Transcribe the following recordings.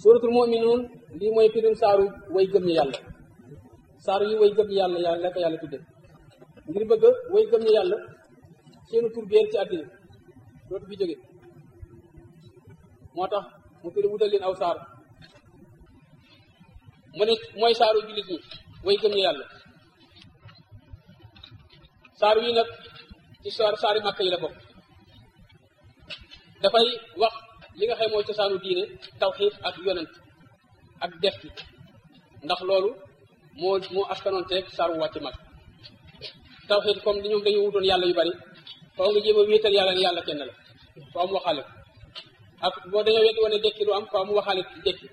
suratul muminuun lii mooy firim saaru way gëm ñi yàlla saaru yi way gëm ñi yàlla yàlla la ko yàlla tudde ngir bëgg way gëm ñi yàlla seenu tur beer ci àddina dootu fi jóge moo tax mu tëri wutal leen aw saar mu ne mooy saaru jullit ñi way gëm ñi yàlla saar wi nag ci saar saari màkk yi la bokk dafay wax li nga xam mooy cosaanu diine tawxiid ak yonent ak def ki ndax loolu moo moo askanoon teeg saar wu wàcc mag tawxiid comme ni ñoom dañu wutoon yàlla yu bari faaw nga jéem a wéetal yàlla ne yàlla kenn la faaw mu waxaale ko ak boo dañoo weddi woon ne dekki du am faaw mu waxaale dekki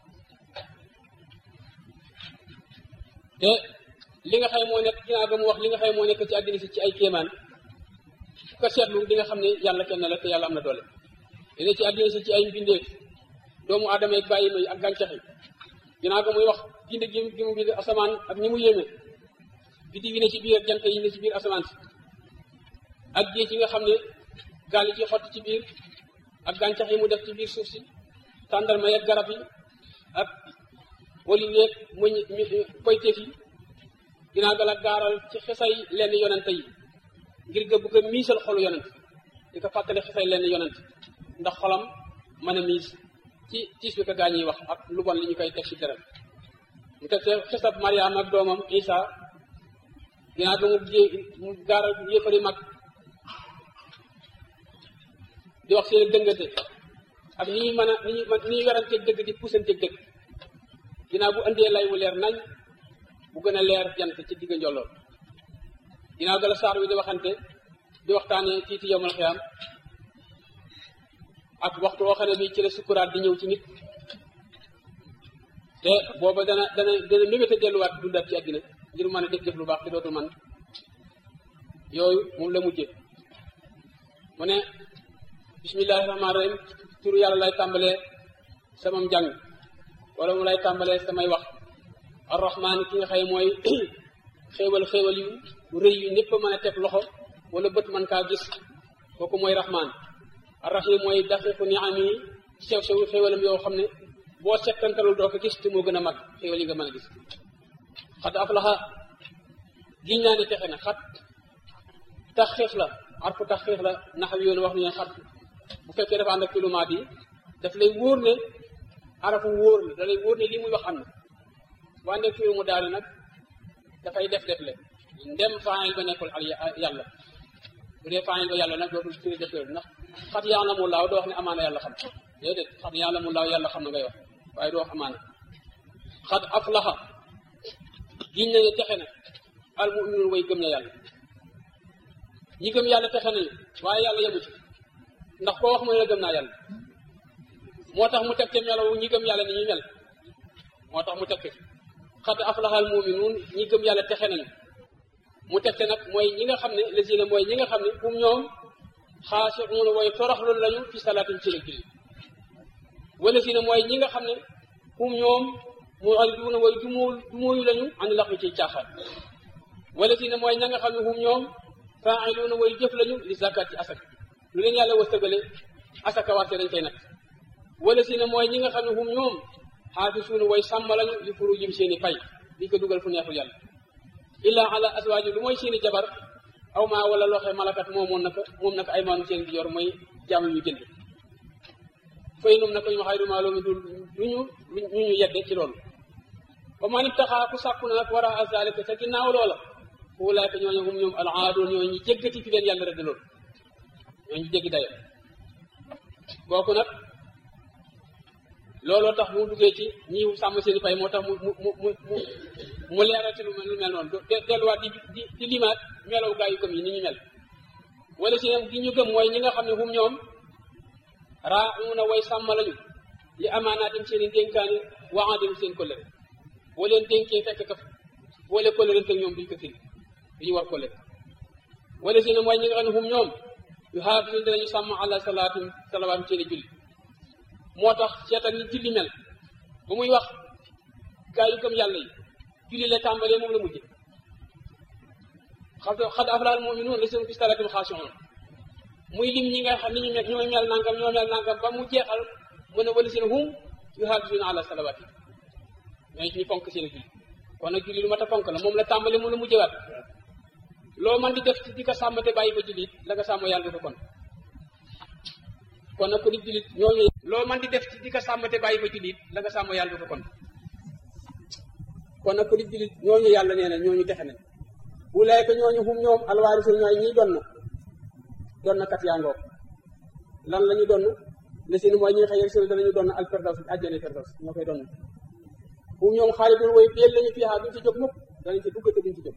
te li nga xam moo nekk ginnaaw ga mu wax li nga xam moo nekk ci àddina si ci ay kéemaan ko seetlu di nga xam ne yàlla kenn la te yàlla am na doole dina ci àddina si ci ay mbindeef doomu aadama yi bàyyi may ak gàncax yi ginnaaw ga muy wax bind gi gi mu bind asamaan ak ni mu yéeme biddi yi ne ci biir jant yi ne ci biir asamaan si ak géej yi nga xam ne gaal yi ci xott ci biir ak gàncax yi mu def ci biir suuf si tàndarma yeeg garab yi ak olive yeeg muñ koyteef yi ginnaaw ga la gaaral ci xesay lenn yonente yi ngir ga bëgg a miisal xolu yonent di ko fàttali xesay lenn yonent ndax xolam mën a miis ci tiis bi ko gaa ñuy wax ak lu bon li ñu koy teg ci deret mu teg te xesab Mariam ak doomam Isa ginnaaw ga mu mu gaaral yéefari mag di wax seen dëngate ak ni ñuy mën a ni ñuy ni ñuy weranteeg dëgg di puusanteeg dëgg ginnaaw bu indee lay wu leer nañ bu gën a leer jant ci digg njolloon ginnaaw ga la saar wi di waxante di waxtaane tiiti yowmal xiyaam ak waxtu woo xam ne bi ci la sukkuraat di ñëw ci nit te booba dana dana dana mébéte delluwaat dundaat ci àddina ngir mën a def def lu baax te dootul man yooyu moom la mujje mu ne bismillahi rahmaani rahim turu yàlla lay tàmbalee samam njàng wala mu lay tàmbalee samay wax arrahmaan ki nga xëy mooy xéewal xéewal yu rëy yu ñëpp mën a teg loxo wala bët mën kaa gis kooku mooy rahmaan arrahim mooy daqiqu niami sew sew xéewalam yoo xam ne boo settantalul doo ko gis te moo gën a mag xéewal yi nga mën a gis xat aflaxa giñ naa ne texe na xat taxxiix la arfu taxxiix la naxaw yoon wax nañu xat bu fekkee dafa ànd ak filumaat yi daf lay wóor ne arafu wóor la da lay wóor ne lii muy wax am na waa nekk filu mu daal nag dafay def def le ndem faayil ba nekkul al yàlla bu dee faayil ba yàlla nag dootul firi def loolu ndax xat yàlla mu laaw doo wax ne amaana yàlla xam déedéet xat yàlla mu laaw yàlla xam na ngay wax waaye doo wax amaana xat aflaxa giñ nañu texe na al muminuun way gëm na yàlla ñi gëm yàlla texe nañu waaye yàlla yemu ci ndax koo wax mu ne la gëm naa yàlla moo tax mu teg te melaw ñi gëm yàlla ni ñuy mel moo tax mu teg xat aflaxal muminuun ñi gëm yàlla texe nañu mu teg te nag mooy ñi nga xam ne lesina mooy ñi nga xam ne kum ñoom xaasiuuna way toroxlu lañu fi salaatim ci la julli wala si ne mooy ñi nga xam ne kum ñoom mu'riduuna way dumóo dumóoyu lañu an lax wi ciy caaxaan wala si ne mooy ña nga xam ne hum ñoom faa'iluuna way jëf lañu li zakat ci asaka lu leen yàlla wërsëgale asaka warte dañ koy nag wala si ne mooy ñi nga xam ne hum ñoom xaafisuuna way sàmm lañu li furujim seeni pay di ko dugal fu neexul yàlla illa ala aswaaji lu mooy seeni jabar aw maa wala looxe malakat moomoon naka moom naka ay maanu seen di yor mooy jaam yu jënd fay num naka ñu xayru maa loomi du duñu ñu ñu yedde ci loolu ba man ibtaxaa ku sàkku na nag war a azalika sa ginnaaw loola ulaayka ñooñu hum ñoom al aadoon ñooñu ñu jéggati fi leen yàlla rëdd loolu ñooñu jéggi dayo kooku nag looloo tax mu duggee ci ñi sàmm seen i pay moo tax mu mu mu mu mu leeral ci lu mel lu mel noonu delluwaat di di di limaat melaw gaa yu gëm yi ni ñu mel wala si gi ñu gëm mooy ñi nga xam ne hum ñoom raauna way sàmm lañu li amaanaatim seen i dénkaane waxaadim seen kóllëre boo leen dénkee fekk ka boole kóllëre ak ñoom duñ ko firi duñu war kóllëre wala si ne mooy ñi nga xam ne hum ñoom yu xaafisuun dinañu sàmm àla salaatim salawaatim seen i julli moo tax seetal ni julli mel ba muy wax gaa yu gëm yàlla yi julli la tàmbalee moom la mujje xam xad aflaal mu'minuun la seen fi salaatim xaashi'uun muy lim ñi nga xam ni ñu mel ñoo mel nangam ñoo mel nangam ba mu jeexal mu ne wala seen hum yuhaafisuuna ala salawaati ñooy ñu fonk seen julli kon nag julli lu mat a fonk la moom la tàmbali moom la mujjëwaat loo man di def ci di ko sàmm te bàyyi fa jullit la nga sàmm yàlla du ko kon kon nag ku di jullit ñooñu loo man di def ci di ko sàmm te bàyyi fa jullit la nga sàmm yàlla du ko kon kon nag ku di jullit ñooñu yàlla nee na ñooñu texe nañ ulaayka ñooñu hum ñoom alwaarisu ñooy ñiy donn donn kat yaa ngoog lan la ñu donn la seen mooy ñi nga xëy seen danañu donn al firdaws àjjana firdaws ñoo koy donn hum ñoom xaalidun way béel lañu fiihaa duñ ci jóg mukk danañ ci dugg te duñ ci jóg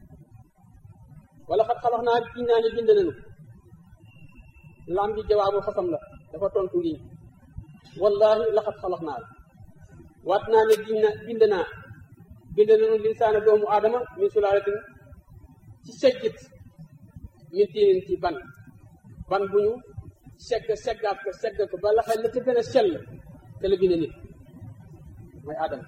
wala xat xalax naa giñ naa ne bind nañu lam bi jawaabu xasam la dafa tontu lii wallahi laxat xalax naa waat naa ne giñ na bind naa bind nañu linsaana doomu aadama min sulaalatin ci seggit min tiinin ci ban ban bu ñu segg seggaat ko segg ko ba laxa la ca gën a sell te la bind nit mooy aadama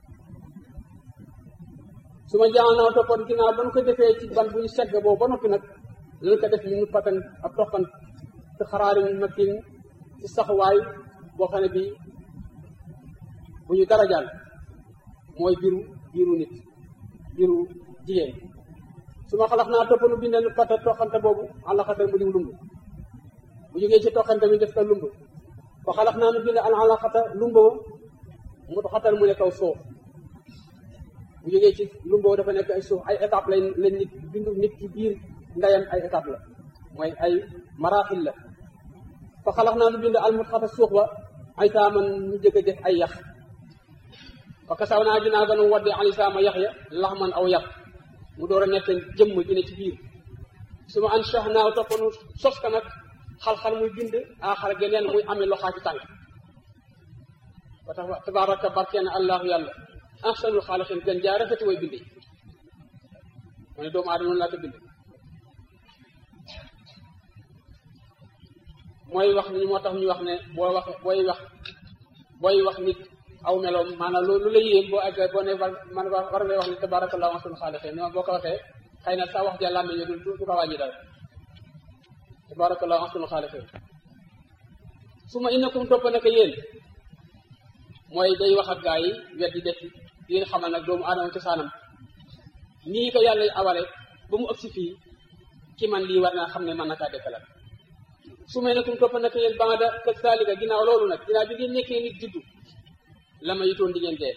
su ma jaanaaw toppoon ginnaaw ba nu ko defee ci ban bu ñu segg boobu ba noppi nag lañu ko def ñu nu fatan ab toqan te xaraari makin ci saxuwaay boo xam ne bii bu ñu darajaal mooy biiru biiru nit biiru jigéen su ma xalax naa topp nu bindal fata toqante boobu alaxata mu diw lumb bu jógee ci toqante bi def ko lumb fa xalax naa nu bind al alaxata lumbo mu xatal mu ne kaw suuf bu jógee ci lumboo dafa nekk ay suuf ay étape lay lañ nit bindu nit ci biir ndeyam ay étape la mooy ay maraaxil la fa xalax naa nu bind almut xata suux ba ay taaman ñu jëkk a def ay yax fa kasaw naa dinaa gën a wadde alisaama yax ya lax man aw yax mu door a nekk jëmm ji ne ci biir su ma an sax naaw toppanu sos ka nag xal-xal muy bind aaxar geneen muy amee loxaa ci tànk wa tax tabaraka barkeena allahu yàlla ahsanul xaaliqin gën jaa rafeti way bindi mu ne doomu aadama noonu laa ko bind mooy wax ni moo tax ñu wax ne boo wax booy wax booy wax nit aw meloom maanaam lu la yéem boo àggee boo ne war man war ngay wax ne tabarakallahu ahsanul xaaliqin ni boo ko waxee xëy na sa wax ja làmme ñu du du ko wàññi dara tabarakallahu ahsanul xaaliqin su ma innakum topp nag yéen mooy day wax ak gaa yi wet di def di leen xamal nag doomu aadama cosaanam nii ko yàlla awale ba mu ëpp si fii ki man lii war naa xam ne mën na kaa dekkal su may nekum topp nag yéen banda ka saalika ginnaaw loolu nag ginnaaw bi ngeen nekkee nit juddu la ma yitoon di ngeen dee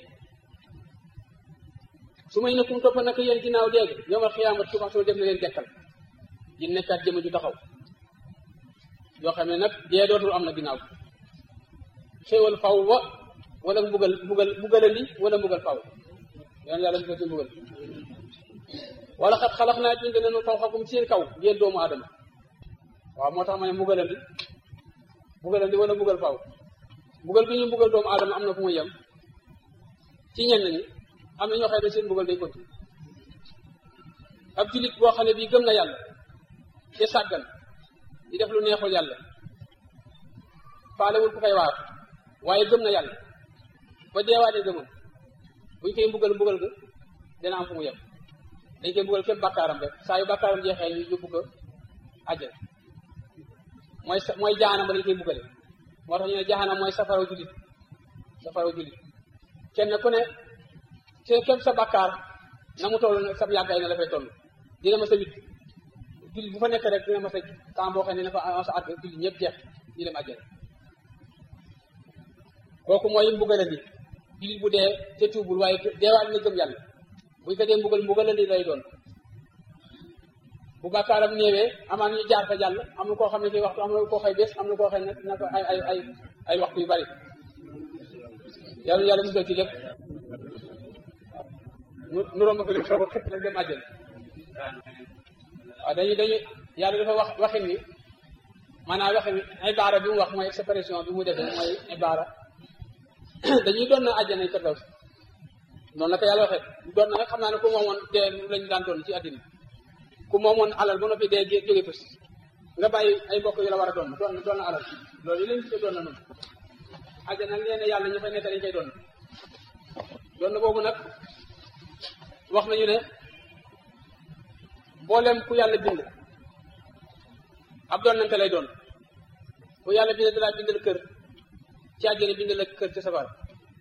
su may nekum topp nag yéen ginnaaw déeg yowmal xiyaamat suba soo def na leen dekkal di nekkaat jëma ju taxaw yoo xam ne nag dee dootul am na ginnaaw xéewal faw wa wala mbugal mbugal mbugalali wala mbugal faw yoon yàlla mbugal ci mbugal wala xat xalax naa bind nañu faw xakum seen kaw ngeen doomu aadama waaw moo tax ma ne mbugalandi mbugalandi wala mbugal faw mbugal bi ñu mbugal doomu aadama am na fu muy yem ci ñenn ñi am na ñoo xam ne seen mbugal day konti ab jullit boo xam ne bii gëm na yàlla te sàggan di def lu neexul yàlla faalewul ku koy waar waaye gëm na yàlla ba deewaatee gëmam buñ koy mbugal mbugal ga dina am fu mu yem dañ koy mbugal képp bàkkaaram rek saa yu bàkkaaram jeexee ñu yóbbu ko àjjana mooy mooy jaanam ba dañ koy mbugale moo tax ñu ne jaanam mooy safara jullit safara jullit kenn ku ne seen képp sa bàkkaar na mu toll sa yàggaay na la fay toll dina ma sa wit jullit bu fa nekk rek dina ma sa temps boo xam ne na fa sa at jullit ñëpp jeex ñu dem àjjana kooku mooy mbugalandi jullit bu dee te tuubul waaye deewaat na gëm yàlla buñ ko dee mbugal mbugalandi lay doon bu bàkkaaram néewee amaan ñu jaar fa jàll am na koo xam ne ci waxtu am na koo xëy bés am na koo xëy nag na ko ay ay ay ay waxtu yu bari yàlla yàlla musal ci lépp nu nu romb ko lépp soo ko xëpp nag dem àjjana waaw dañuy dañuy yàlla dafa wax waxin ni maanaam waxin ibaara bi mu wax mooy expression bi mu defee mooy ibaara dañuy doon na àjjana yi firdaws noonu la ko yàlla waxee doon na nag xam naa ne ku moomoon dee lañu daan doon ci àddina ku moomoon alal ba noppi dee jóge fës nga bàyyi ay mbokk yu la war a doon doon doon na alal loolu yi lañu tuddee doon na noonu àjjana nag nee na yàlla ñu fay nekk dañ koy doon doon na boobu nag wax nañu ne mboolem ku yàlla bind ab doon nante lay doon ku yàlla bind dalaa bindal kër ci àjjana bind la kër ci safara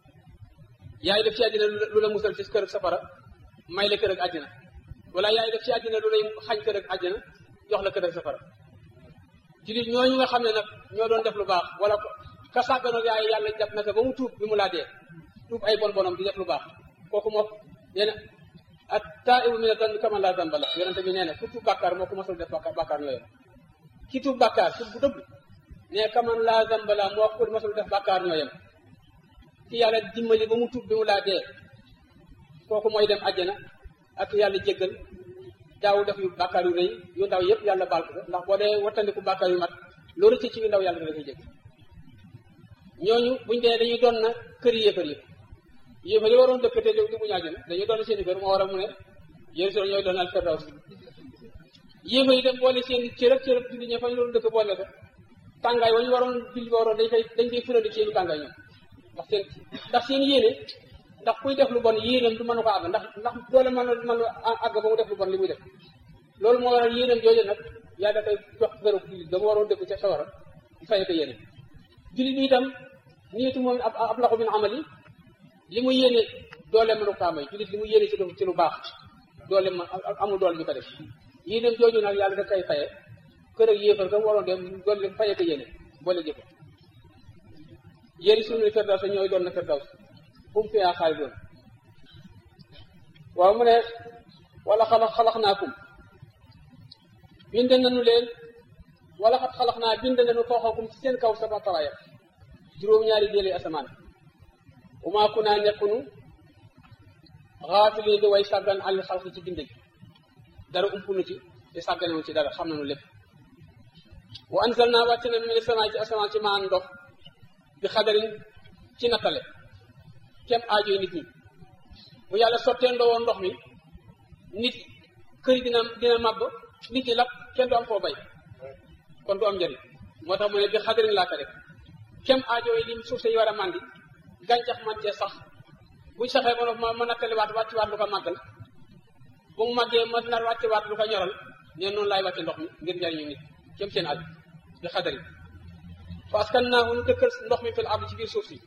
yaay def ci àjjana lu la musal ci kër ak safara may la kër ak àjjana wala yaay def ci àjjana lu lay xañ kër ak àjjana jox la kër ak safara jullit ñooñu nga xam ne nag ñoo doon def lu baax wala ka sàgganoon yaay yàlla jàpp na ko ba mu tuub bi mu laa dee tuub ay bon bonam di def lu baax kooku moo nee na ak taa ibu mi ne dan kaman laa zanba la yonente bi nee na ku tuub bàkkaar moo ko mosul def bàkkaar bàkkaar ñooyam ki tuub bàkkaar tuub bu dëgg ne kaman laa zanba la moo ko mosul def bàkkaar ñooyam ki yàlla dimbali ba mu tuub bi mu laa dee kooku mooy dem àjjana ak yàlla jéggal daaw def yu bàkkaar yu rëy yu ndaw yëpp yàlla baal ko ndax boo dee wattandiku bàkkaar yu mat loolu ci ci yu ndaw yàlla da koy jégg ñooñu buñ dee dañuy doon na kër yi yëfar yi yëfar yi waroon dëkk te di mu ñaaju na dañuy doon seen i kër moo war a mu ne yéen soo ñooy doon al firdaws yëfar yi dem boole seen cërëb cërëb julli ña fa ñu doon dëkk boole ko tàngaay wa ñu waroon julli waroon dañ koy dañ koy fulandi seen i tàngaay ñoom ndax seen ndax seen yéene ndax kuy def lu bon yéenam du mën ko àgg ndax ndax doole mën mën àgg ba mu def lu bon li muy def loolu moo waral yéenam jooju nag yaa da koy jox gërëb jullit dama waroon dëkk ca sawara di fay ko yéene jullit bi itam niitu moom ab ab laxu min amal yi li mu yéene doole mënu ko amee jullit li mu yéene ci lu ci lu baax doole ma amul doole ñu ko def yéenam jooju nag yàlla da koy faye kër ak yéefar kam waroon dem doole faye ko yéene boole jëko yéen suñu firdaws ñooy doon na firdaws fu mu fiyaa xaali doon waaw mu ne wala xalax xalax naakum bind nañu leen wala xat xalax naa bind nañu fooxakum ci seen kaw sama tawaaya juróom-ñaari déeli asamaan umaa ku naa nekkunu xaafiliin di way sàggan àlli xalq ci bind gi dara umpunu ci te sàgganewu ci dara xam nañu lépp wa ansal naa wàcc nañu mine sama ci asamaan ci maan ndox bi xadarin ci nattale kem aajoy nit ñi bu yàlla sottee ndoo ndox mi nit kër yi dina dina màbb nit ñi lakk kenn du am foo bay kon du am njëriñ moo tax mu ne bi xadarin laa ko def kem aajoy lim suuf si war a màndi gàncax man cee sax buñ saxee ma ma nattaliwaat wàcciwaat lu ko màggal bu mu màggee ma nar wàcciwaat lu ko ñoral neen noonu laay wàcce ndox mi ngir njëriñu nit kem seen aju bi xadarin parce que naa nu dëkkal ndox mi fil ardi ci biir suuf si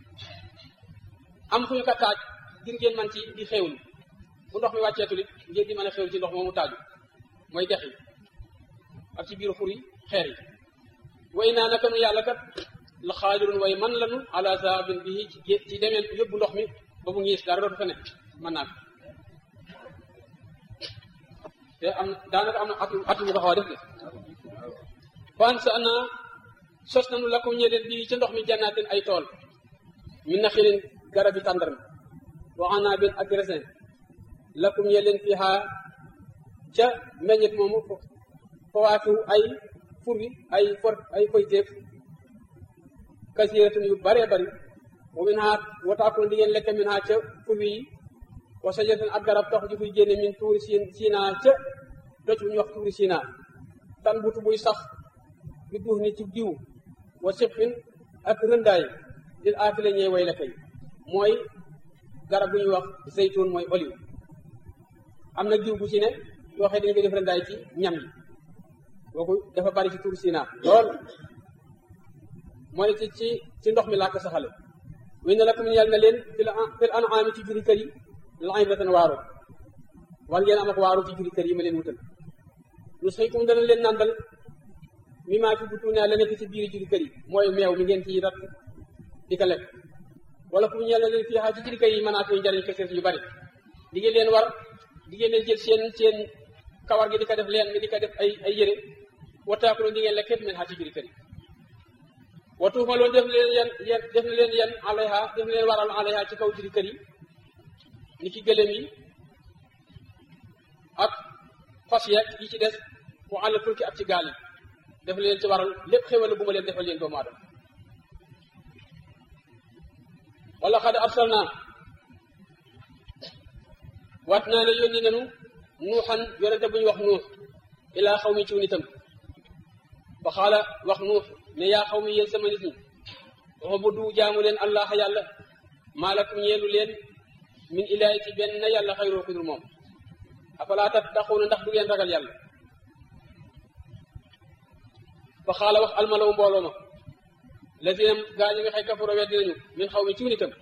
am fu ñu ko taaj ngir ngeen man ci di xéewlu bu ndox mi wàcceetul it ngeen di mën a xéewlu ci ndox moomu taaju mooy dex yi ak ci biir xur yi xeer yi way naa naka nu yàlla kat la xaadirun way man lanu ala zaabin bii ci ci demeen yóbbu ndox mi ba mu ngiis dara dootu fa nekk mën naa te am daanaka am na at atu bu ko xaw a def de fan sa ana sos nanu la ko ñeleen bii ca ndox mi jannaatin ay tool min na xilin garab yi tàndarma wa anaabin ak raisin lakum ñeleen fiha ca meññet moomu fawaatu ay furi ay for ay foyteef kasiratun yu bare bari wa min ha wataakul di ngeen lekk min ha ca furi yi wa sajaratin ak garab tax ju fuy génne min tuuri siin siina ca doj bu ñu wax tuuri siina tan butu buy sax bi duux ni ci diw wa sibxin ak rëndaay lil aafile ñee way la kay mooy garab bu ñuy wax zeytun mooy olive am na diw bu ci ne yoo xam ne dañu koy def rëndaay ci ñam yi kooku dafa bari ci tur Sina lool moo ne ci ci ci ndox mi laa ko saxale wi ne la ko yàlla na leen fil fil an'aami ci juri kër yi la ibratan waaru war ngeen am ak waaru ci juri kër yi ma leen wutal nusqiikum dana leen nandal mi maa fi butuunaa la nekk ci biir juri kër yi mooy meew mi ngeen ciy rat di ko lekk wala fu ñu yàlla leen fii xaa ci juri kër yi mën naa fi njariñ kese yu bari di ngeen leen war di ngeen leen jël seen seen kawar gi di ko def leen mi di ko def ay ay yére wataakulo di ngeen lekk képp men xaa ci juri kër yi watuuma loolu def leen yan yan def na leen yan alayha def na leen waral alayha ci kaw juri kër yi ni ki gëlëm yi ak fas yeeg yi ci des mu àll fulki ak ci gaal yi def leen ci waral lépp xéwal bu ma leen defal leen doomu aadama wala xad arsalna waat naa ne yónni nanu nuuxan yonente bu ñu wax nuux ilaa xaw mi ciw nitam fa xaala wax nuux ne yaa xaw mi yéen sama nit ñi waxa bu du jaamu leen allah yàlla maalakum ñeelu leen min ilaahi ci benn yàlla xayroo ku dul moom afalaa tattaquuna ndax du ngeen ragal yàlla fa xaala wax almalaw mbooloo ma lazina gaa ñi nga xëy kafaro weddi nañu min xaw mi ciw nitam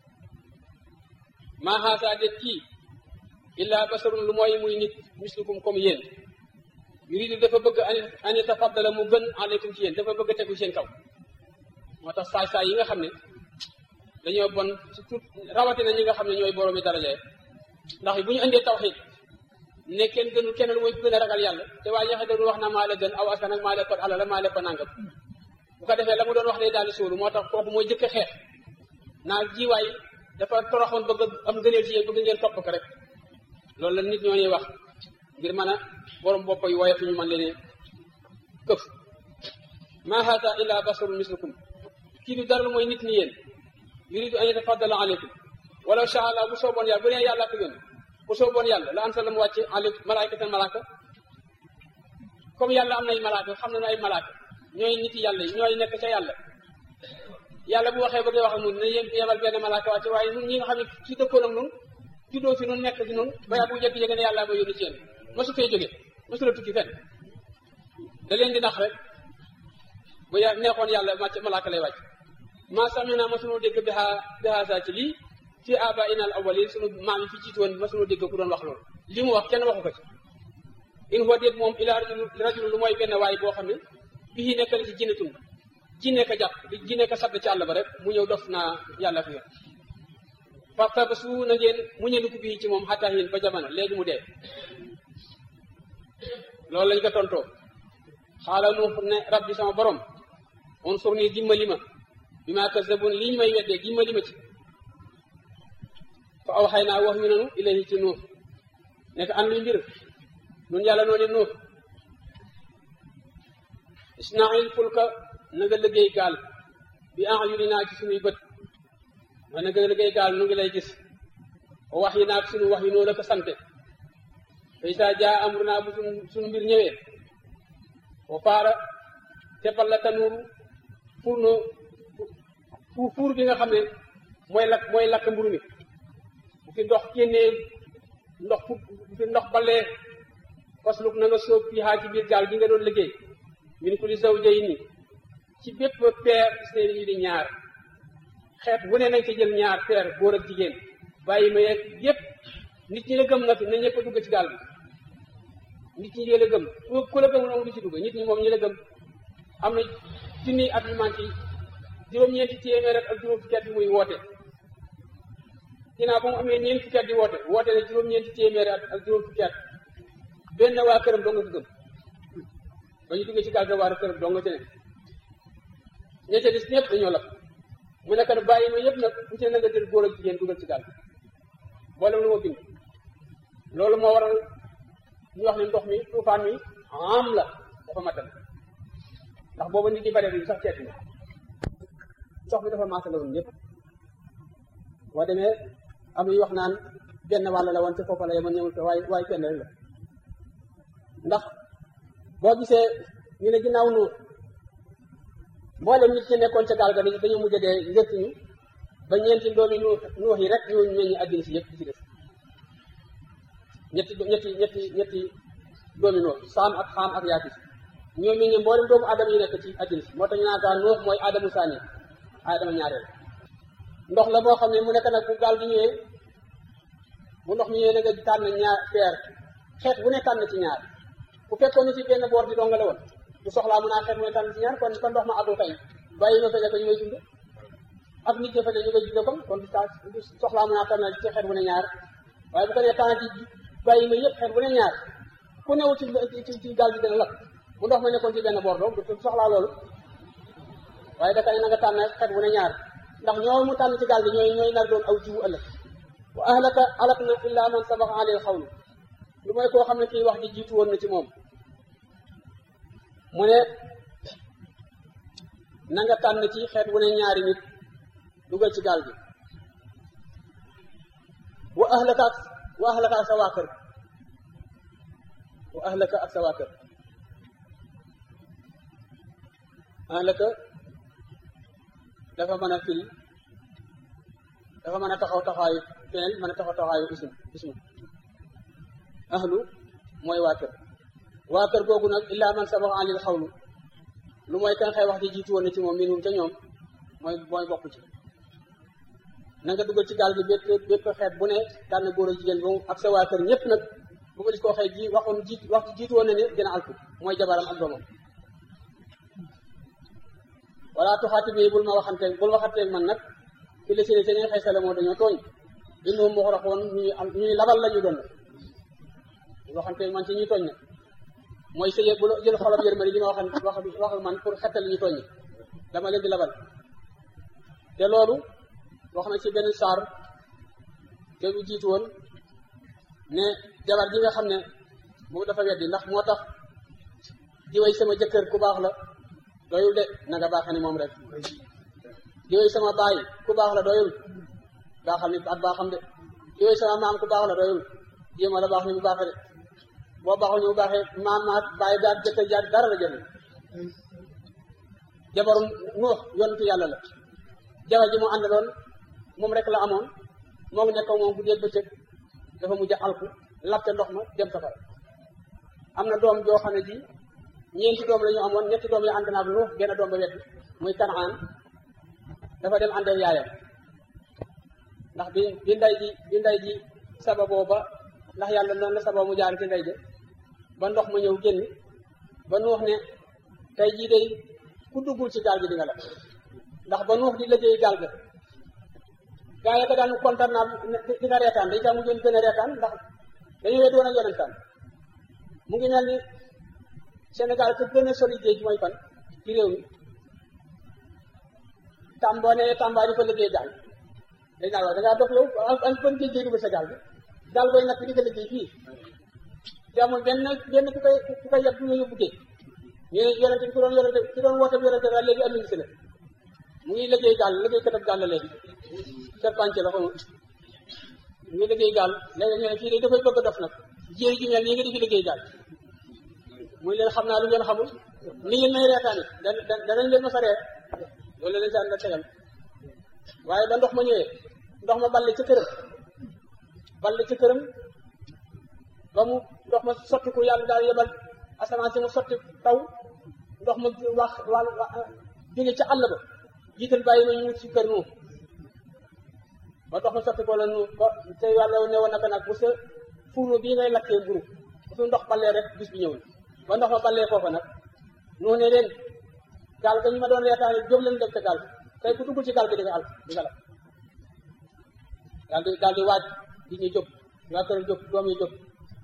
maa xaasaa déet kii illaa basarun lu mooy muy nit mislukum comme yéen yuridu dafa bëgg an yatafaddala mu gën aleykum ci yéen dafa bëgg tegu seen kaw moo tax saay saay yi nga xam ne dañoo bon surtout rawatina ñi nga xam ne ñooy boroomi daraja ndax bu ñu indee tawxiid ne kenn gënul kenn lu mooy gën a ragal yàlla te waaye yaxe doon wax na maa la gën aw askan ak maa la ko alal maa la ko nangam bu ko defee la mu doon wax day daal di suulu moo tax kooku mooy jëkk xeex naa jiwaay dafa toroxoon bëgg am gëneel ci yéen bëgg ngeen topp ko rek loolu la nit ñoo ñuy wax ngir mën a borom bopp yu woyof ñu mën leen këf maa haata illa basarun mislukum kii du dara lu mooy nit ni yéen yuridu an yatafaddala aleykum walaw shaa Allah bu sooboon yàlla bu nee yàlla ko yónni bu sooboon yàlla la ansala mu wàcce aleykum malaayikatan malaaka comme yàlla am nay malaaka xam nañu ay malaaka ñooy nit yàlla yi ñooy nekk ca yàlla yàlla bu waxee bëgg wax ak nun ne yéen yebal benn malaaka wàcce waaye nun ñi nga xam ne ci dëkkoon ak nun juddoo fi nun nekk fi nun baya bu jékki-jékki ne yàlla ma yónni ci yéen mosu fee jóge mosu la tukki fenn da leen di nax rek bu ya neexoon yàlla màcc malaaka lay wàcc maa samina masunoo dégg bi haa bi haasa ci lii fii aba inal awalin sunu maam yi fi jiitu woon masunoo dégg ku doon wax loolu li mu wax kenn waxu ko ci in huwa déet moom ila rajulu rajulu lu mooy benn waay boo xam ne bii nekk na ci jinnatun jinne ka jàpp di jinne ka sadd ci àll ba rek mu ñëw dof naa yàlla fi yor farta ba su na ngeen mu ñëndu ko bii ci moom xataa hin ba jamono léegi mu dee loolu lañ ko tontoo xaala nu ne rabbi sama borom on sur nii dimbali ma bi maa kazzabun lii ñu may weddee dimbali ma ci fa aw xay naa wax yu nanu ilayhi ci nuux nekk an luy mbir nun yàlla noo ne nuux isnail fulka na nga liggéey gaal bi a'yuninaa ci suñuy bët ma na nga liggéey gaal nu ngi lay gis o wax yi naag suñu wax yi noo la ko sante fay saa jaa amrunaa bu suñu suñu mbir ñëwee o faara teppal la tanuuru fuur no fu fuur bi nga xam ne mooy lakk mooy lakk mburu mi bu fi ndox génnee ndox fu bu fi ndox balee fasluk na nga sóob fii xaa ci biir gaal gi nga doon liggéey min kulli zawjayni ci bépp peer seen yi di ñaar xeet wu ne nañ ko jël ñaar peer góor ak jigéen bàyyi ma yeeg yépp nit ñi la gëm na fi na ñëpp a dugg ci gaal bi nit ñi la gëm ku la gëm moom du ci dugg nit ñi moom ñi la gëm am na junni at yu manqué juróom-ñeenti téeméer ak juróom fukki at yi muy woote ginnaaw ba mu amee ñeent fukki at di woote woote ne juróom-ñeenti téeméer at ak juróom fukki at benn waa këram doo nga ko gëm ba ñu duggee ci gaal ga waa këram doo nga ci ne ña ca des ñëpp dañoo lap mu nekk ne bàyyi ma yëpp nag bu ci ne na nga jël góor ak jigéen dugal ci gaal boole lu ma bind loolu moo waral ñu wax ne ndox mi tuufaan mi am la dafa matal ndax booba nit ñi bare bi sax ceeti na ndox mi dafa maasale woon ñëpp boo demee am na wax naan benn wàll la woon te foofa la yemoon ñëwul te waaye waaye benn rek la ndax boo gisee ñu ne ginnaaw nu mboolem nit ñi nekkoon ca gaal ga dañoo mujj dee njëkk ñu ba ñeenti doomi nu nuux yi rek ñoo meññi àddina si yëpp di ci def ñetti ñetti ñetti ñetti doomi nuux saam ak xaam ak yaafis ñoo meññi mboolem doomu aadama yi nekk ci àddina si moo tax ñu naan gaa nuux mooy aadamu saani aadama ñaareel ndox la boo xam ne mu nekk nag bu gaal gi ñëwee bu ndox mi ñëwee da nga tànn ñaar peer xeet bu ne tànn ci ñaar bu fekkoon ni ci benn boor di donga la woon bu soxlaa mun naa xeet mu ne tànn ci ñaar kon kon ndox ma addu tey bàyyi ma fekk ñu ngay dund ak nit ña fa ne ñu ngay dund kon kon du soxlaa mun naa tànn ci xeet bu ne ñaar waaye bu ko nee tànn ci bàyyi ma yëpp xeet bu ne ñaar ku newu ci ci ci gaal gi dana lakk bu ndox ma nekkoon ci benn boor doom du soxlaa loolu waaye daka ne na nga tànn xeet bu ne ñaar ndax ñoo mu tànn ci gaal gi ñooy ñooy nar doon aw jiwu ëllëg wa ahlaka alak na illa man sabaqa alil xawlu lu mooy koo xam ne kii wax ji jiitu woon na ci moom mu ne na nga tànn ci xeet wu ne ñaari nit dugal ci gaal gi wa ahlaka ak wa ahlaka ak sa waa kër wa ahlaka ak sa waa kër ahlaka dafa mën a firi dafa mën a taxaw taxawaayu feneen mën a taxaw taxawaayu ism ismu ahlu mooy waa kër waa kër googu nag illaa man sabax alil xawlu lu mooy kan xëy wax ji jiitu woon na ci moom minhum ca ñoom mooy mooy bokk ci na nga dugal ci gaal gi bépp bépp xeet bu ne tànn góor ak jigéen ba ak sa waa kër ñëpp nag bu ko gis koo xëy ji waxoon ji wax jiitu woon na ne dina alku mooy jabaram ak doomam wala tuxaati bi bul ma waxanteeg bul waxanteeg man nag fi la sine seen xëy sale moo dañoo tooñ innahum muxraquun ñuy ñuy labal la ñu doon bul waxanteeg man ci ñuy tooñ nag mooy sëye bu jël xolab yërmari li ma waxan wax wax man pour xettal ñu tooñ dama leen di labal te loolu wax na ci benn saar te bu jiitu woon ne jabar ji nga xam ne moom dafa weddi ndax moo tax diwéy sama jëkkër ku baax la doyul de na nga baaxe ni moom rek diwéy sama baay ku baax la doyul baaxal ni ak baaxam de diwéy sama maam ku baax la doyul jéema la baax ni bu baaxe de boo baaxul ni bu baaxee maam maat baay daal jëkkër jaar dara la jël jabarum nuux yonentu yàlla la jabar ji mu àndaloon moom rek la amoon moo ngi nekk moom guddeeg bëccëg dafa mujj alku lappe ndox ma dem safara am na doom joo xam ne ji ñeenti doom la ñu amoon ñetti doom yi ànd naag nuux benn doom ba wet muy kanaan dafa dem ànd ak yaayam ndax bi bi nday ji bi nday ji sababoo ba ndax yàlla noonu la sabab mu jaar ci nday ja ba ndox ma ñëw génn ba nuux ne tey jii day ku duggul ci gaal gi di nga la ndax ba nuux di liggéey gaal ga gaa yi ko daan kontaan naa di nga reetaan dañ taa mujjoon gën a reetaan ndax dañu wet woon ak yonentaan mu ngi mel ni Sénégal ku gën a sori géej mooy fan ci réew mi Tamba ne Tamba di fa liggéey gaal dañ naan wax da ngaa dox yow an ban géej géej dugal sa gaal bi gaal booy nag di ko liggéey fii te amul benn benn ku koy ku koy yab du nga yóbbu géej ñu ne yonente ki doon yonente ki doon woote yonente daal léegi am si la mu ngi liggéey gaal liggéey katab gaal la léegi serpence la ko mu ngi liggéey gaal léegi ñu ne fii de dafay bëgg a dof nag jéeri ji mel nii nga di fi liggéey gaal muy leen xam naa lu ngeen xamul ni ngeen may reetaani da danañ leen ma sa reer loolu la leen saan la tegal waaye ba ndox ma ñëwee ndox ma balle ci këram balle ci këram ba mu ndox ma sotti ko yàlla daal yebal asamaan si mu sotti taw ndox ma wax wàll jóge ca àll ba jiital bàyyi ma ñu wut si kër nu ba ndox ma sotti ko la nu ba te yàlla ne woon naka nag bu sa fourneau bii ngay lakkee mburu bu su ndox ballee rek bis bi ñëw na ba ndox ma ballee foofa nag nu ne leen gaal ga ñu ma doon reetaane jóg leen dem ca gaal tey ku duggul ci gaal gi di nga al di nga la daal di daal di waaj di ñu jóg waa kër jóg doom yi jóg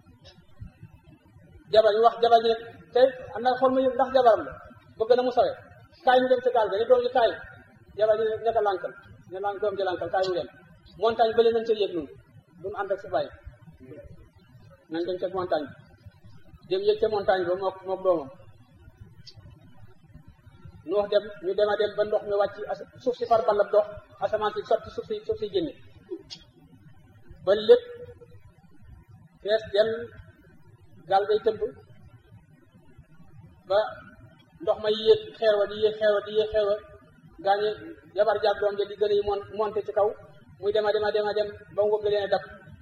jabar ñu wax jabar ñi ne tey am na xool ma ndax jabaram la bëgg na mu sawe kaay ñu dem ca gaal ga ne doom yi kaay jabar ñi nekk lànkal ne lànk doom ji lànkal kaay mu dem montagne bële nañ ca yéeg noonu bu mu ànd ak si bàyyi nañ dem ca montagne bi dem yéeg ca montagne ba mook mook doomam nu wax dem ñu dem a dem ba ndox mi wàcc suuf si far ballab dox asamaan si sotti suuf si suuf si génne ba lépp fees dem gaal gay tëmb ba ndox ma yéeg xeer wa di yéeg xeer wa di yéeg xeer wa gaañe jabar jaag doom ja di gën a mon monté ci kaw muy dema dema dema dem ba mu bëgg leen a dab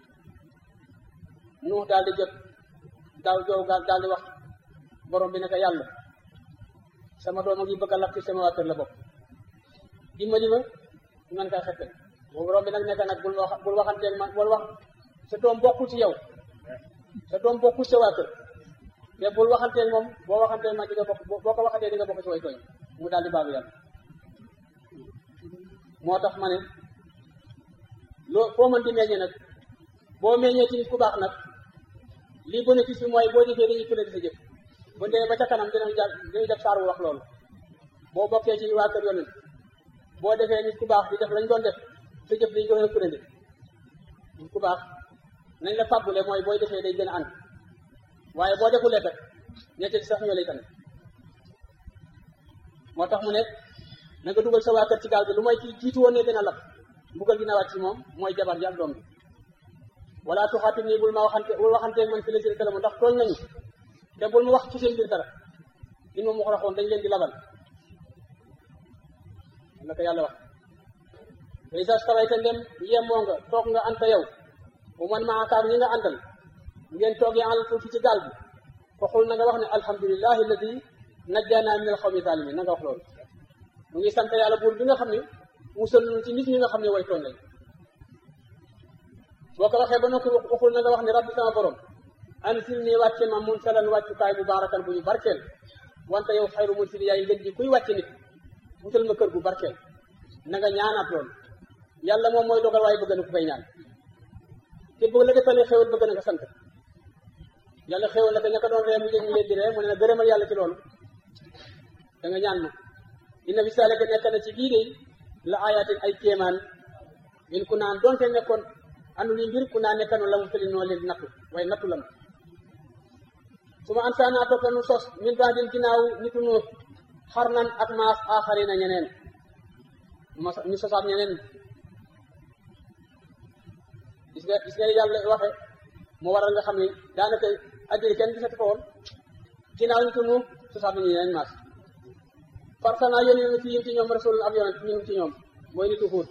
nu daal di jot daaw jow gaal daal di wax borom bi ne ko yàlla sama doom a ngi bëgg a lakk sama waa kër la bopp dimbali ma man kaa xettal boobu borom bi nag nekk nag bul wax bul waxanteeg man bul wax sa doom bokkul ci yow sa doom bokkul sa waa kër te bul waxanteeg moom boo waxanteeg man di nga bokk boo ko waxatee di nga bokk ci way tooñ mu daal di baalu yàlla moo tax ma ne loo foo mën di meññee nag boo meññee ci nit ku baax nag lii bénéfice bi mooy boo defee dañuy fële di sa jëf bu ndee ba ca kanam dinañ ja dinañ def saar wu wax loolu boo bokkee ci waa kër yonent boo defee nit ku baax di def lañ doon def sa jëf dañ gën a fële nit ku baax nañ la fàbbule mooy booy defee day gën a ànd waaye boo defulee kat ñette ci sax ñoo lay tane moo tax mu ne na nga dugal sa waa kër ci gaal gi lu mooy kii jiitu woon ne dina lab mbugal dina wàcc ci moom mooy jabar ji ak doom bi wala tuxaatim nii bul ma waxante bul waxanteeg man fi la seen kalamu ndax tooñ nañu te bul ma wax ci seen biir dara in ma mu xaraxoon dañ leen di labal la ko yàlla wax isa stawayta ndem yemoo nga toog nga anta yow bu man maakaar ñi nga àndal ngeen toogee àll fi ci gaal bi fa xul na nga wax ne alhamdulillahi alladi najjana min alxawmi zalimin na nga wax loolu mu ngi sant yàlla buur bi nga xam ne musal nañu ci nit ñi nga xam ne way tooñ lañ boo ko waxee ba noppi waxul na nga wax ne rabbi sama borom ansil nii wàcce ma mun salan wàccukaay bu baarakan bu ñu barkeel wante yow xayru mun sili yaay ngën ji kuy wàcce nit wutal ma kër gu barkeel na nga ñaanaat loolu yàlla moom mooy dogal waaye bëgg na ku koy ñaan te bëgg la defalee xéwal bëgg na nga sant yàlla xéwal la te ña ko doon ree mu yëg ñu leen di ree mu ne na gërëmal yàlla ci loolu da nga ñaan ma inna fi saalika nekk na ci lii de la ayatin ay kéemaan in ku naan donte nekkoon andu li mbir ku naa nekkanoon la mu fëli noo leen di nattu waaye nattu la ma su ma an saanaa topp nu sos min baa din ginnaaw nitu nu xar nan ak maas aaxari na ñeneen ñu sosaat ñeneen gis nga gis nga yàlla waxe moo waral nga xam ne daanaka addina kenn gisatu ko woon ginnaaw nitu nu sosaat nañu ñeneen maas farsana yónni na fi yim ci ñoom rasul ab yonent ñun ci ñoom mooy nitu xuut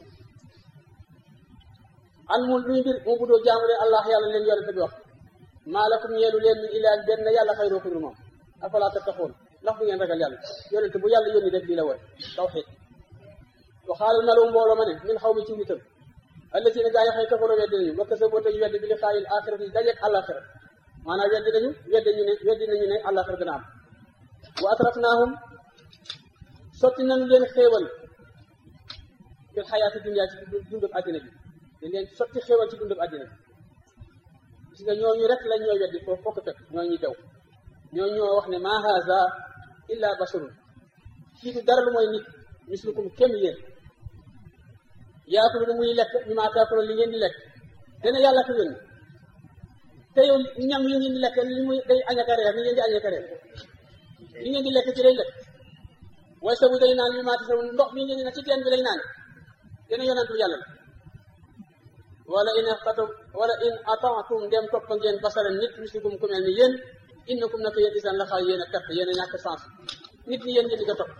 an mun luy mbir mu budoo jaamu leen allah yàlla leen yonent bi wax maa lakum ñeelu leen min ilaah benn yàlla xayroo ku dul moom afalaa tattaquun ndax du ngeen ragal yàlla yonent bu yàlla yónni def lii la woon tawxiid wa xaalal malu mbooloo ma ne min xaw mi ci nitam allazina gaa yi xëy kafaroo weddi nañu wa kasaboo tañu weddi bi liqaayil axirati dajeeg àllaaxira maanaam weddi nañu weddi ñu ne weddi nañu ne àllaaxira dina am wa atrafnaahum sotti nañu leen xéewal fil xayaati dunya ci dundub àddina bi dañ leen sotti xéewal ci dundub àddina bi gis nga ñooñu rek lañ ñooy weddi foofu fokk fekk ñoo ñuy dew ñoo ñoo wax ne ma haza illa basharun kii du dara lu mooy nit mislukum kem yéen yaakulu lu muy lekk ñu maa taakulu li ngeen di lekk dana yàlla ko yónni te yow ñam yi ngeen di lekk li muy day añaka reer ni ngeen di añaka reer li ngeen di lekk ci lay lekk waaye sabu day naan li maati sabu ndox mi ngeen di na ci teen bi lay naan dana yonantu yàlla la wala in xatum wala in ataatum dem topp ngeen basara nit mislikum ku mel ni yéen innakum naka yéen isan la xaal yéen a perte yéen a ñàkk sens nit ñi yéen ngeen di ko topp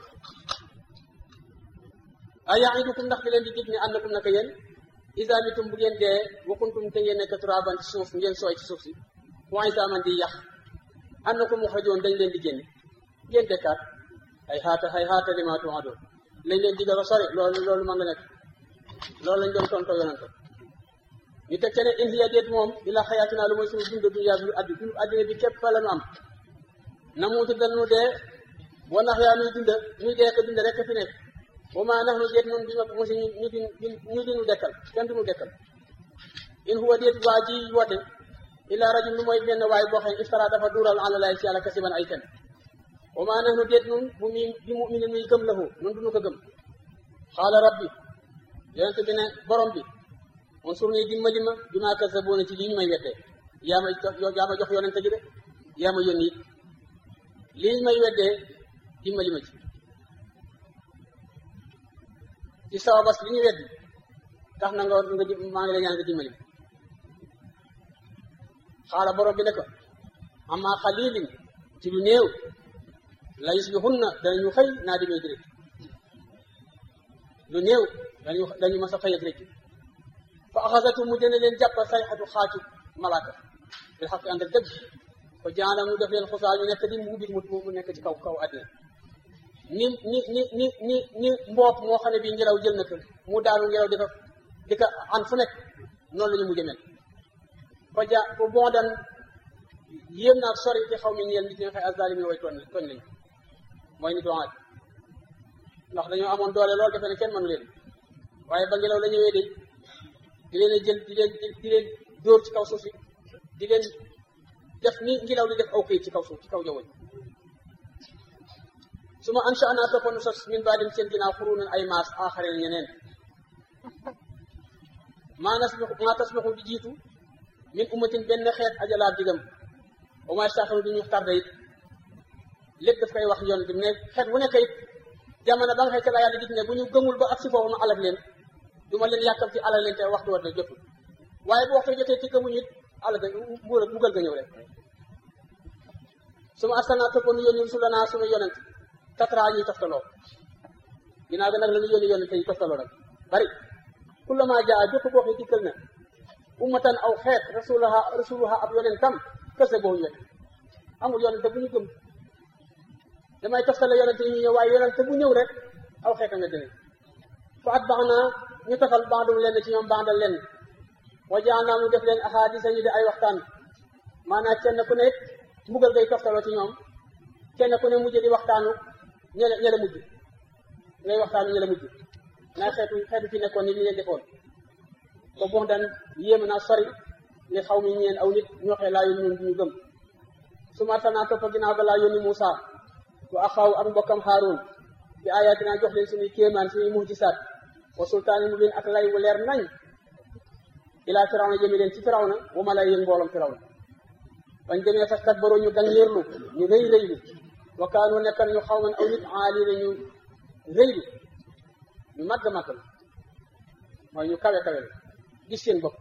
a yaidukum ndax di leen di dig ne annakum naka yéen isa mitum bu ngeen dee wakuntum te ngeen nekk turaban ci suuf ngeen sooy ci suuf si point saaman di yàq annakum muxrajoon dañ leen di génne ngeen dekkaat ay xaata ay xaata lima tuadun lañ leen digal a sori loolu loolu mën nga nekk loolu lañ doon tontoo yonante ñu teg ca ne in hiya déet moom illa xayaatunaa lu mooy suñu dund dunya bi addi dund addina bi képp fa la nu am na muutu danu dee wa nax yaa nuy dund nuy dee ko dund rek fi nekk wa maa nax nu déet noonu bi ma mosi ñu ñu di ñu di nu dekkal kenn du nu dekkal in huwa déet waa ji woote illa rajul lu mooy benn waay boo xam ne iftara dafa duural ala laay ci yàlla kasiban ay fen wa maa nax nu déet nun bu mi bi mu mine nuy gëm lahu nun du nu ko gëm xaala rabbi yonente bi ne borom bi on sur nii dimbali ma bi maa kasaboona ci lii ñu may weddee yaa ma yaa ma jox yonente gi de yaa ma yónni it lii ñu may weddee dimbali ma ci ci sababas li ñu weddi tax na nga nga maa ngi lay ñaan nga dimbali ma xaala borom bi ne ko amma xalilin ci lu néew la yusbihunna danañu xëy naa di may di rek lu néew dañu dañu mas a xëy ak rek fa axasatu mu dina leen jàpp sayxatu xaatu malaaka bil xaq ànd ak dëgg fa jaana mu def leen xusaa ñu nekk di mu ubbi mu nekk ci kaw kaw àddina ni ni ni ni ni ni mboop moo xam ne bii ngelaw jël na ko mu daanu ngelaw di ko di ko an fu nekk noonu la ñu mujj mel fa ja fa bon dan yéem naa sori ci xaw mi ñeel nit ñi nga xëy azalimi way tooñ tooñ lañu mooy nit waat ndax dañoo amoon doole loolu defe ne kenn mënu leen waaye ba ngelaw la ñëwee de di leen a jël di leen di leen dóor ci kaw suuf si di leen def ni ngelaw di def aw këyit ci kaw suuf ci kaw jaww ji su ma ansha naa toppoon sos min baadim seen ginnaaw xurunan ay maas aaxareen ñeneen maa nasbixu maa tasbixu di jiitu min ummatin benn xeet ajalaab digam au moins sax du ñu tardé it lépp daf koy wax yoon bi ne xeet bu nekk it jamono ba nga xëy ca la yàlla dig ne bu ñu gëmul ba ak si foofu ma alal leen du ma leen yàkkam ci alal leen te waxtu war na jotul waaye bu waxtu jotee ci gëmuñu it alal ga mbuur mbugal ga ñëw rek su ma arsalnaa toppoon nu yónni rusulanaa sunu yonent tatra ñuy toftaloo ginnaaw ga nag la ñu yónni yonent yi toftaloo nag bari kullama jaa jëpp boo xee dikkal na ummatan aw xeet rasulaha rasuluha ab yonentam kese boo ñu amul yonente bu ñu gëm damay toftale yonente yi ñu ñëw waaye yonente bu ñëw rek aw xeetam nga dëne fa at bax naa ñu tofal bandum lenn ci ñoom bandal lenn wa jaan naa mu def leen ahadisa ñu di ay waxtaan maanaam kenn ku ne mbugal gay toftaloo ci ñoom kenn ku ne mujj di waxtaanu ñele ñele mujj ngay waxtaanu ñele mujj naa xeetu xeetu fi nekkoon ni li leen defoon ko bon dan yéem naa sori li xaw mi ñeen aw nit ñoo xee laa yónni ñun ñu gëm su ma tanaa toppa ginnaaw ga laa yónni Muusa wa axaw ak mbokkam Haaruun bi ayatina jox leen suñuy kéemaan suñuy mujisaat wa sultaani mubiin ak lay wu leer nañ ilaa firawna jëmi leen ci firawna wa ma lay yéen mbooloom firawna bañ demee fas takbaru ñu gàngeerlu ñu rëy rëylu wa kaanu nekkan ñu xaw man aw nit aaliina ñu rëylu ñu màgg màgg la mooy ñu kawe kawe la gis seen bopp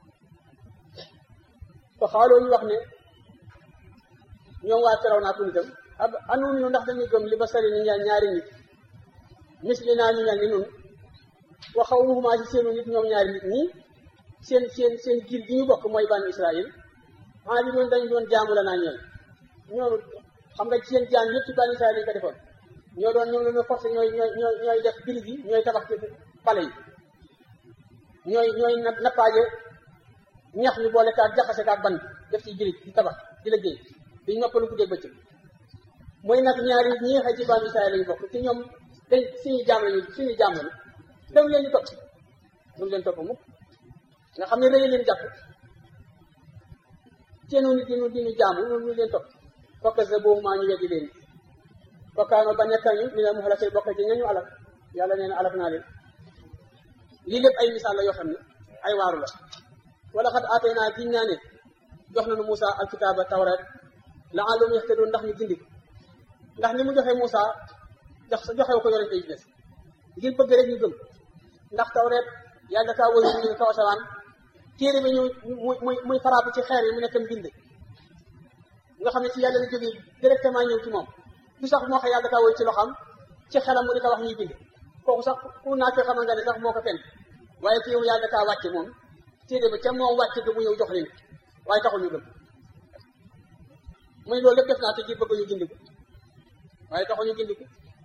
fa xaaloo ñu wax ne ñoom waa firawna ak nitam ab anuun ñu ndax dañuy gëm li ba sari ni ñaari nit misli naa ñu mel ni nun wa xaw muhumaa si seenu nit ñoom ñaari nit ñi seen seen seen giir gi ñu bokk mooy banu Israël ah bi noonu dañ doon jaamu la naa ñeel ñoom xam nga seen jaam yëpp ci banu Israël lañ ko defoon ñoo doon ñoom la ñu forcé ñooy ñooy ñooy ñooy def birig yi ñooy tabax ci pale yi ñooy ñooy nappaaje ñax ñu boole kaak jaxase kaak ban def ci birig di tabax di liggéey di noppalu guddeeg bëccëg mooy nag ñaari ñi xëy ci banu Israël lañu bokk ci ñoom dañ suñu jaam lañu suñu jaam lañu dem leen ñu topp duñ leen topp mukk nga xam ne rëy leen jàpp seenu nit dinu dinu jaamu ñun ñu leen topp fokk sa boobu maa ñu weddi leen fokkaano ba nekka ñu mi ne mu xalakay bokk ci ñañu alak yàlla nee na alak naa leen lii lépp ay misaal la yoo xam ne ay waaru la wala xat aatee naa giñ naa ne jox nañu Moussa alkitaaba tawreet la àllum yaxtadoon ndax ñu gindi ndax ni mu joxe Moussa jox joxew ko yonente yi des ngir bëgg rek ñu gëm ndax tawreet yàlla kaa wëy ñu kaw asamaan téere bi ñu muy muy muy faraabu ci xeer yi mu nekk mbind nga xam ne ci yàlla la jógee directement ñëw ci moom du sax moo xam yàlla kaa wëy ci loxam ci xelam mu di ko wax ñuy bind kooku sax ku naa ko xamal nga ne sax moo ko fen waaye ci yow yàlla kaa wàcce moom téere bi ca moom wàcce ga mu ñëw jox leen waaye taxul ñu gëm muy loolu lépp def naa te ji bëgg ñu gindi ko waaye taxul ñu gindi ko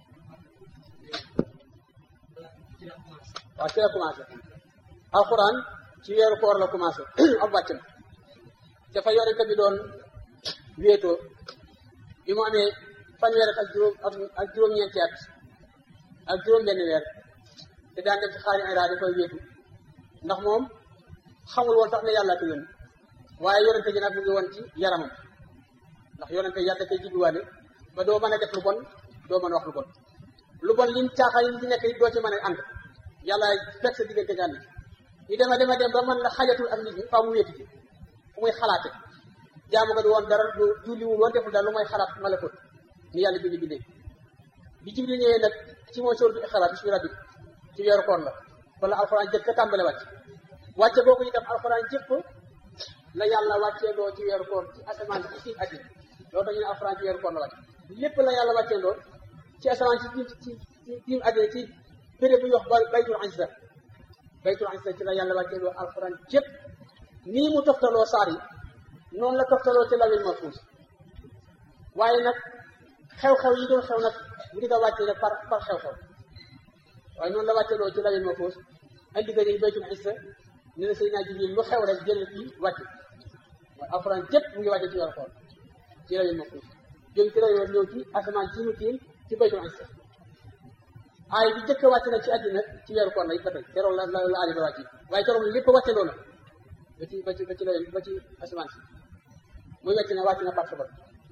waaw ci la commencé alxuraan ci weeru koor la commencé ab wàcc na dafa yorente bi doon wéetoo bi mu amee fanweer ak juróom ak juróom-ñeenti at ak juróom benn weer te daan dem ci xaari ira da koy wéetu ndax moom xamul woon sax ne yàlla ko yónni waaye yorente ji nag mu ngi woon ci yaramam ndax yorente yàlla koy judduwaale ba doo mën a def lu bon doo mën a wax lu bon lu bon lim caaxaan yi ci nekk doo ci mën a ànd yàlla fekk sa diggante nga ànd ñu dema dema dem ba mën la xajatul ak nit ñi faa mu wéetu ci fu muy xalaate jaamu ko du woon dara du julliwul woon deful dara lu mooy xalaat malakut ni yàlla bi ñu bindee bi jibril ñëwee nag ci mooy sóor bi xalaat bismi rabbi ci weeru koor la wala alxuraan jëkk tàmbale wàcc wàcce boo ko itam alxuraan jëpp la yàlla wàccee loo ci weeru koor ci asamaan ci ci àddina loolu tax ñu ne alxuraan ci weeru koor la wàcc lépp la yàlla wàccee loo ci asamaan ci ci ci ci àddina ci béréb bu ñu wax baytul izza baytul izza ci la yàlla wàccee loo alxuraan jëpp nii mu toftaloo saar yi noonu la toftaloo ci lawil mahfuus waaye nag xew-xew yi doon xew nag bu di ko wàccee nag par par xew-xew waaye noonu la wàccee loo ci lawil mahfuus andi ko ni baytul izza ne na Seydina Jibril lu xew rek jël fii wàcc waaye alxuraan jëpp mu ngi wàcce ci weeru koor ci lawil mahfuus jóge ci lawil ñëw ci asamaan ci mu tiim ci baytul izza aay bi jëkk wàcc nag ci àddina ci weeru koor la it ba tey keroog la la la aay ba wàcc waaye keroog lépp wàcce loolu ba ci ba ci ba ci la ba ci asamaan si muy wàcc na wàcc na par sabat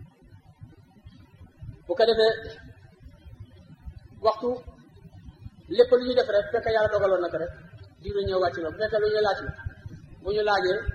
bu ko defee waxtu lépp lu ñu def rek fekk yàlla dogaloon na ko rek jiw ñëw wàcc na bu fekkee lu ñu laaj la bu ñu laajee